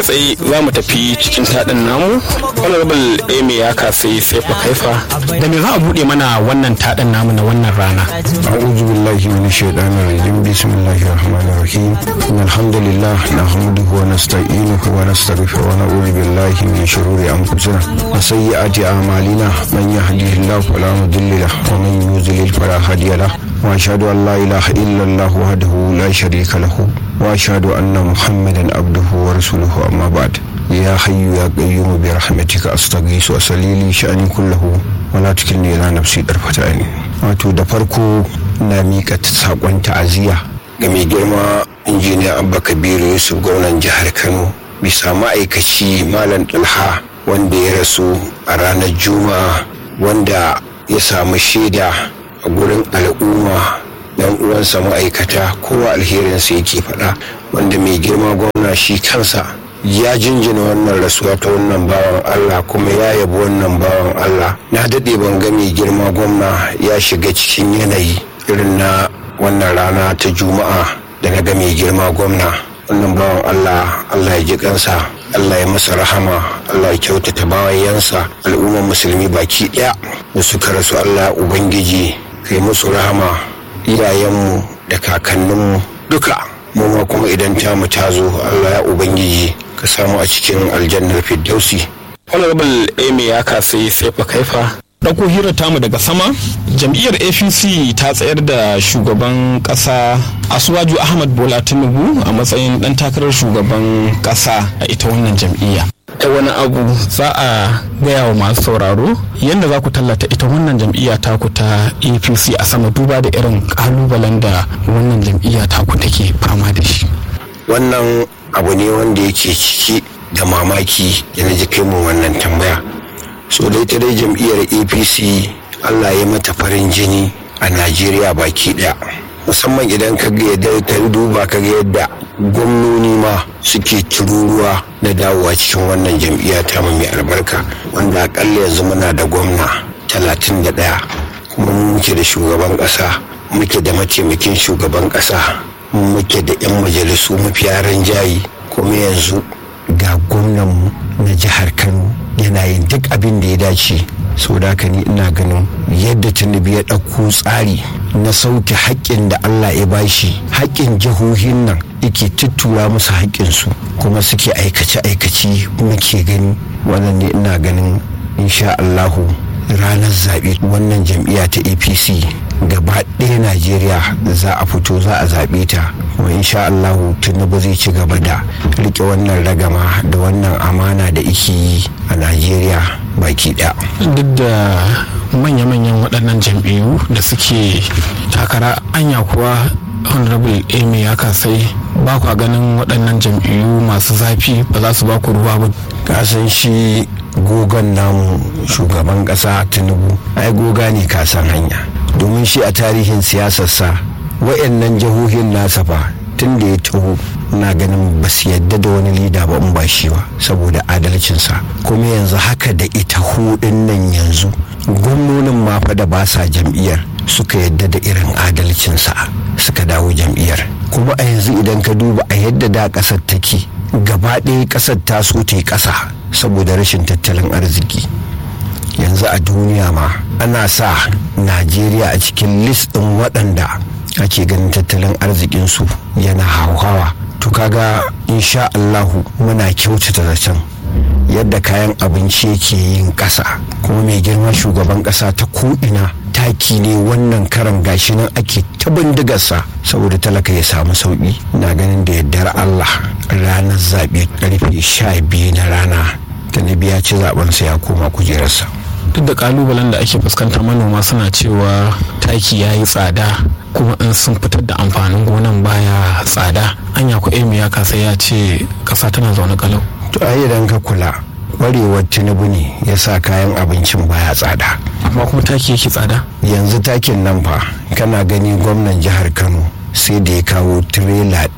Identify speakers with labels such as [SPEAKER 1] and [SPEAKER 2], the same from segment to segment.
[SPEAKER 1] sai za mu tafi cikin taɗin namu honorable amy ya kasai sai fa kaifa da me za a buɗe mana wannan taɗin namu na wannan rana
[SPEAKER 2] أعوذ بالله من الشيطان الرجيم بسم الله الرحمن الرحيم إن الحمد لله نحمده ونستعينه ونستغفره ونعوذ بالله من شرور أنفسنا وسيئات أعمالنا من يهده الله فلا مضل له ومن يضلل فلا هادي له وأشهد أن لا إله إلا الله وحده لا شريك له وأشهد أن محمدا عبده ورسوله أما بعد يا حي يا قيوم برحمتك أستغيث وأصلي لي شأني كله ولا تكلني إلى نفسي طرفة عين wato da farko na miƙa saƙon ta'aziyya ga mai girma injiniya abba kabiru yusuf gwamnan jihar kano bisa ma'aikaci malam ɗalha wanda ya rasu a ranar juma'a wanda ya samu shaida a gurin al'umma dan uwansa ma'aikata kowa alherinsa yake faɗa wanda mai girma gwamna shi kansa ya jinjina wannan rasuwa ta wannan bawan Allah kuma ya yabi wannan bawan Allah na daɗe ban ga mai girma gwamna ya shiga cikin yanayi irin na wannan rana ta juma'a da na ga mai girma gwamna wannan bawan Allah Allah ya ji kansa Allah ya masa rahama Allah ya kyautata bawayensa al'ummar musulmi baki ɗaya da suka rasu Allah ubangiji kai musu rahama iyayenmu da kakanninmu duka mu ma kuma idan tamu ta zo Allah ya ubangiji ka samu a cikin aljannar firdausi
[SPEAKER 1] honorable amy ya kasai sai fa kaifa ɗauko hirar tamu daga sama jam'iyyar apc ta tsayar da shugaban ƙasa asuwaju ahmad bola tinubu a matsayin ɗan takarar shugaban ƙasa a ita wannan jam'iyya ta wani abu za a gaya wa masu sauraro yadda za ku tallata ita wannan jam'iyya taku ta apc a sama duba da irin ƙalubalen da wannan jam'iyya taku take fama da shi
[SPEAKER 2] wannan abu ne wanda yake ciki da mamaki da na ji kai mu wannan tambaya so dai ta dai jam'iyyar apc allah ya mata farin jini a najeriya baki daya musamman idan ka ga yadda ka duba ka ga yadda gwamnoni ma suke tururuwa na dawowa cikin wannan jam'iyya ta mai albarka wanda akalla yanzu muna da gwamna talatin da ɗaya kuma muke da shugaban ƙasa muke da mataimakin shugaban ƙasa muke da 'yan majalisu mafiya rinjayi kuma yanzu ga gwamnanmu na jihar kano yana yin duk abin da ya dace sau da haka ni ina ganin yadda tinubu ya ɗauko tsari na sauke haƙƙin da allah ya bashi haƙƙin jihohin nan yake tuttura musu haƙƙinsu kuma suke aikace-aikace muke gani wannan ne ina ganin insha allahu ranar zaɓe wannan jam'iyya ta apc gaba ɗaya najeriya za a fito za a zaɓe ta kuma insha allahu tinubu zai ci gaba da riƙe wannan ragama da wannan amana da ike yi a najeriya baki ɗaya
[SPEAKER 1] duk da manya-manyan waɗannan jam'iyyu da suke takara anya kuwa honorable amy ya kasai ba kwa ganin waɗannan jam'iyyu masu zafi ba za su ba ku ruwa ba
[SPEAKER 2] kasan shi gogon namu shugaban ƙasa tinubu ai goga ne kasan hanya domin shi a tarihin siyasarsa wayannan jihohin nasa fa tun da ya taho na ganin ba su yadda da wani lida ba in ba shi ba saboda adalcinsa kuma yanzu haka da ita hudun nan yanzu gwamnonin ma fa da ba sa jam'iyyar suka yadda da irin adalcinsa suka dawo jam'iyyar kuma a yanzu idan ka duba a yadda da ƙasar take gaba ɗaya ƙasar ta so ta yi ƙasa saboda rashin tattalin arziki yanzu a duniya ma ana sa najeriya a cikin list ɗin waɗanda ake ganin tattalin arzikinsu yana hauhawa to kaga insha allahu muna kyautata zaton yadda kayan abinci yake yin ƙasa kuma mai girma shugaban ƙasa ta ko'ina taki ne wannan karan gashi nan ake ta bindigarsa saboda talaka ya samu sauƙi na ganin da yardar allah ranar zaɓe ƙarfe sha biyu na rana ta ya ci zaɓensa ya koma kujerarsa
[SPEAKER 1] duk da kalubalen da ake fuskanta manoma suna cewa taki ya yi tsada kuma in sun fitar da amfanin gonan baya tsada anya ku emi ya kasa ya ce kasa tana zaune kalau
[SPEAKER 2] to ai idan ka kula kwarewar tinubu ne ya sa kayan abincin baya tsada
[SPEAKER 1] amma kuma taki yake tsada
[SPEAKER 2] yanzu takin nan fa kana gani gwamnan jihar kano sai da ya kawo tirela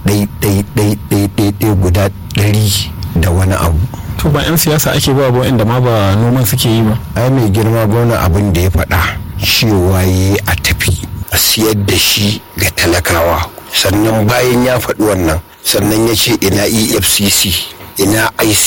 [SPEAKER 2] ɗai guda ɗari da wani abu
[SPEAKER 1] to ba 'yan siyasa ake ba ba inda ma ba noman suke yi ba
[SPEAKER 2] ai mai girma gwamna abin da ya faɗa cewa ya a tafi a siyar da shi ga talakawa sannan bayan ya faɗi wannan sannan ya ce ina efcc ina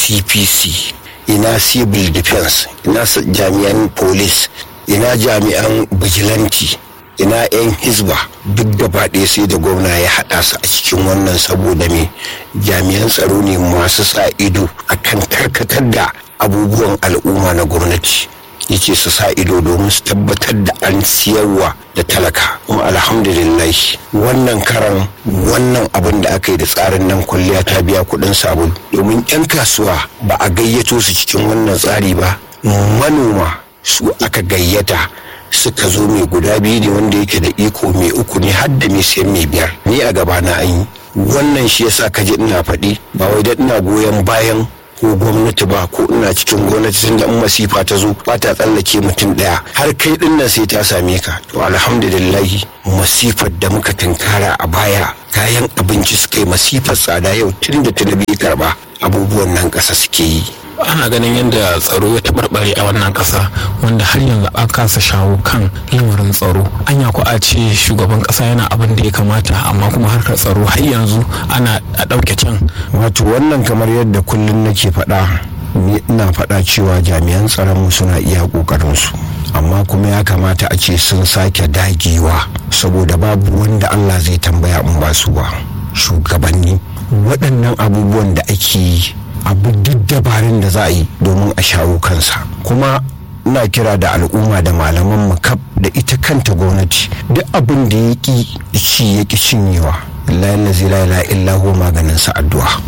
[SPEAKER 2] icpc ina civil defense ina jami'an police ina jami'an vigilante ina 'yan hizba duk gaba ɗaya sai da gwamna ya haɗa su a cikin wannan saboda me jami'an tsaro ne masu sa ido akan karkatar da abubuwan al'umma na gwamnati yace su sa ido domin su tabbatar da an siyarwa da talaka kuma alhamdulillah wannan karan wannan abin da aka yi da tsarin nan kwalliya ta biya kuɗin sabulu domin 'yan kasuwa ba a gayyato su cikin wannan tsari ba manoma su aka gayyata suka zo mai guda biyu ne wanda yake da iko mai uku ne har da mai siyan mai biyar ni a gaba na an yi wannan shi yasa ka ji ina faɗi ba wai da ina goyon bayan ko gwamnati ba ko ina cikin gwamnati tunda in masifa ta zo ba ta tsallake mutum daya har kai din nan sai ta same ka to alhamdulillahi masifar da muka tunkara a baya kayan abinci suka yi masifar tsada yau tun da talabi karba abubuwan nan ƙasa suke yi
[SPEAKER 1] ana ganin yadda tsaro ya taɓarɓare a wannan ƙasa wanda har yanzu an kasa shawo kan lamarin tsaro anya ku a ce shugaban ƙasa yana abin da ya kamata amma kuma harkar tsaro har yanzu ana a ɗauke can
[SPEAKER 2] wato wannan kamar yadda kullum nake faɗa ni ina faɗa cewa jami'an tsaron mu suna iya ƙoƙarin su amma kuma ya kamata a ce sun sake dagewa saboda babu wanda Allah zai tambaya in ba su ba shugabanni waɗannan abubuwan da ake yi abu duk dabarun da za a yi domin a shawo kansa kuma ina kira da al'umma da malaman makab da ita kanta gwamnati duk abin da ya ki ci ya ki cinyewa lallazi la illa huwa maganin sa addu'a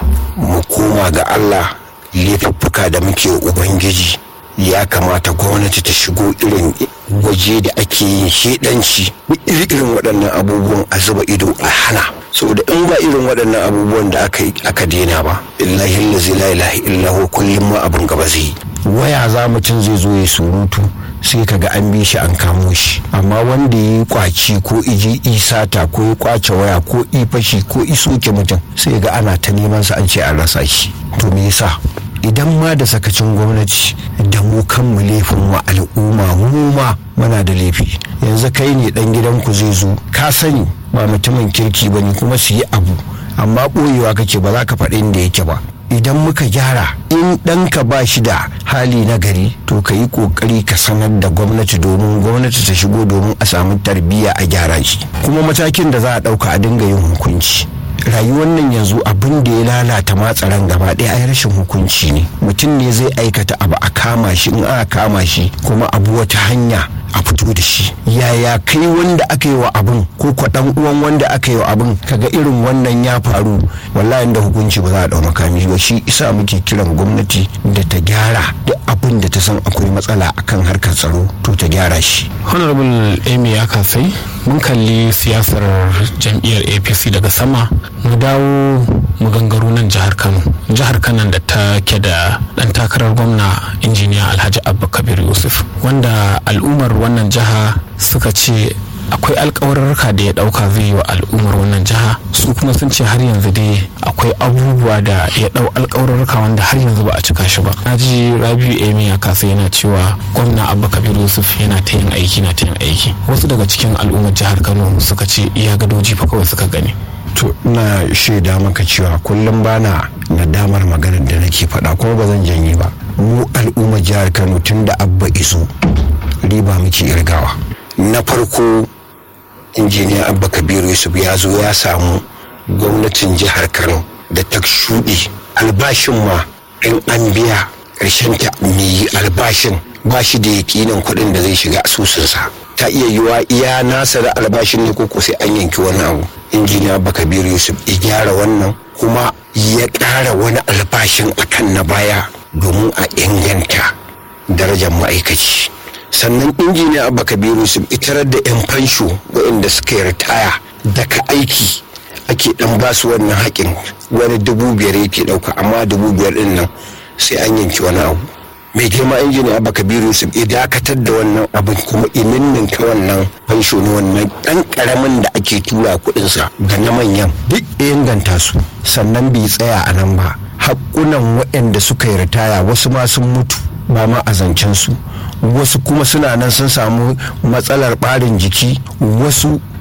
[SPEAKER 2] mu koma ga Allah laifuffuka da muke ubangiji ya kamata gwamnati ta shigo irin waje da ake yin shedanci irin waɗannan abubuwan a zuba ido a hana saboda in ba irin waɗannan abubuwan da aka aka daina ba illahi lazi la ilaha illahu kullum ma abin gaba zai waya za mutum zai zo ya surutu sai kaga an bi shi an kamo shi amma wanda ya yi kwaci ko iji isata ko ya kwace waya ko ifashi ko isoke mutum sai ga ana ta neman sa an ce an rasa shi to me yasa idan ma da sakacin gwamnati da mu kanmu laifin wa al'umma mu ma muna da laifi yanzu kai ne dan gidanku zai zo ka sani ba mutumin kirki ba ne kuma su yi abu amma ɓoyewa kake ba za ka faɗi inda yake ba idan muka gyara in ɗanka ba shi da hali na gari to ka yi ƙoƙari ka sanar da gwamnati domin gwamnati ta shigo domin a samu tarbiyya a gyara shi kuma matakin da za a ɗauka a dinga yin hukunci rayuwar nan yanzu abin da ya lalata matsaran gaba ɗaya ai rashin hukunci ne mutum ne zai aikata abu a kama shi in aka kama shi kuma abu wata hanya a fito da shi yaya kai wanda aka yi wa abin ko kwa dan uwan wanda aka yi wa abin kaga irin wannan ya faru wallahi da hukunci ba za a dau makami ba shi isa muke kiran gwamnati da ta gyara duk abin da ta san akwai matsala akan harkar tsaro to ta gyara shi
[SPEAKER 1] honorable amy ya kasai mun kalli siyasar jam'iyyar apc daga sama mu dawo mu gangaro nan jihar kano jihar kano da ta ke da dan takarar gwamna injiniya alhaji abba kabir yusuf wanda al'ummar wannan jiha suka ce akwai alkawararka da ya dauka zai yi wa al'ummar wannan jiha su kuma sun ce har yanzu dai akwai abubuwa da ya dau alkawararka wanda har yanzu ba a cika shi ba na ji rabiu emi ya kasa yana cewa gwamna abba kabir yusuf yana ta yin aiki na ta yin aiki wasu daga cikin al'ummar jihar kano suka ce iya gadoji fa kawai suka gani
[SPEAKER 2] to ina shaida maka cewa kullum bana nadamar maganar da nake faɗa kuma ba zan janye ba mu al'ummar jihar kano tun da abba iso riba muke irgawa na farko injiniya abba kabiru yusuf ya zo ya samu gwamnatin jihar kano da ta shuɗe albashin ma in an biya ƙarshen ta mai albashin ba shi da yakinin kuɗin da zai shiga asusunsa ta iya yiwa iya nasa da albashin ne ko sai an yanki wani abu injiniya abba kabiru yusuf ya gyara wannan kuma ya ƙara wani albashin akan na baya domin a inganta darajar ma'aikaci sannan injiniya abba kabiru su itarar da 'yan fansho waɗanda suka yi ritaya daga aiki ake dan ba su wannan haƙin wani dubu biyar yake ɗauka amma dubu biyar ɗin nan sai an yanki wani abu mai girma injiniya abba kabiru su ya dakatar da wannan abin kuma ininnin ta wannan fansho na wannan ɗan ƙaramin da ake tura kuɗinsa ga na manyan duk inganta su sannan bai tsaya a nan ba haƙunan waɗanda suka yi ritaya wasu ma sun mutu ba ma a zancen su wasu kuma suna nan sun samu matsalar ɓarin jiki wasu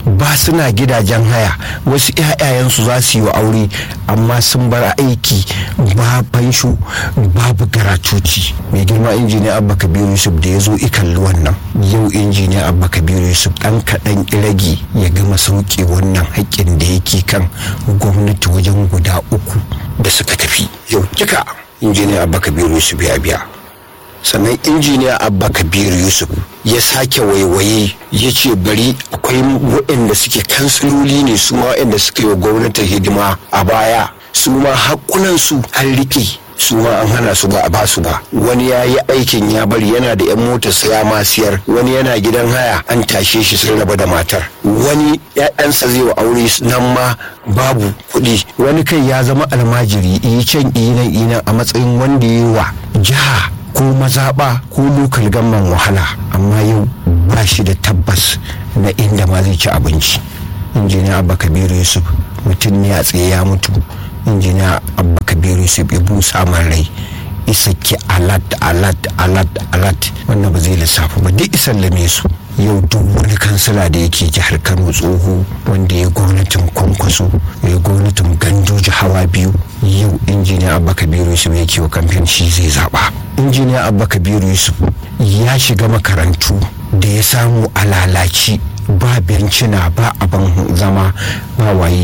[SPEAKER 2] ba suna gidajen haya wasu 'ya'yayensu za su yi wa aure amma sun bar aiki ba fansho babu garatuci mai girma injiniya abba kabiru yusuf da ya zo ikalli wannan yau injiniya abba kabiru yusuf dan kaɗan irage ya gama sauke wannan haƙƙin da yake kan gwamnati wajen guda uku da suka tafi yau kika injiniya abba kabiru yusuf ya biya sannan injiniya abba kabiru yusuf ya sake waiwaye ya ce bari akwai waɗanda suke kansiloli ne su ma waɗanda suka yi wa gwamnatin hidima a baya su ma haƙunansu an riƙe su ma an hana su ba a basu ba wani ya yi aikin ya bari yana da 'yan motar saya ma siyar wani yana gidan haya an tashe shi sun raba da matar wani ya'yansa zai wa aure nan ma babu kuɗi wani kai ya zama almajiri iyi can iyi nan iyi nan a matsayin wanda ya yi wa jiha ko mazaɓa ko lokal gamman wahala amma yau ba shi da tabbas na inda ma zai ci abinci injiniya abba kabiru yusuf mutum ne a tsaye ya mutu injiniya abba kabiru yusuf ya busa man rai isa ki alat alat alat alat wannan ba zai lissafi ba duk isan lame su yau duk wani kansila da yake jihar kano tsoho wanda ya gwamnatin kwankwaso ya gwamnatin gandoji hawa biyu yau injiniya abba kabiru yusuf yake wa kamfen shi zai zaba injiniya abba kabiru yusuf ya shiga makarantu da ya samu a lalaci ba bencina ba abin zama ba waye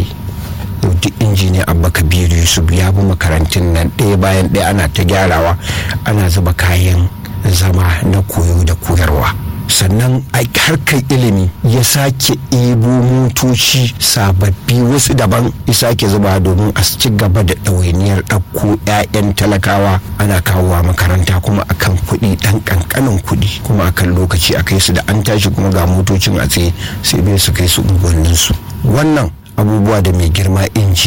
[SPEAKER 2] duk injiniya abba kabiru yusuf ya bi makarantun nan ɗaya bayan ɗaya ana ta gyarawa ana zuba kayan zama na koyo da koyarwa sannan a harkar ilimi ya sake ebo motoci sababbi wasu daban ya sake zuba domin a ci gaba da ɗawainiyar ɗauko 'ya'yan talakawa ana kawowa makaranta kuma akan kuɗi ɗan ƙanƙanin kuɗi kuma akan lokaci a kai su da an tashi kuma ga motocin a tsaye sai bai su kai su unguwanninsu wannan abubuwa da mai girma inji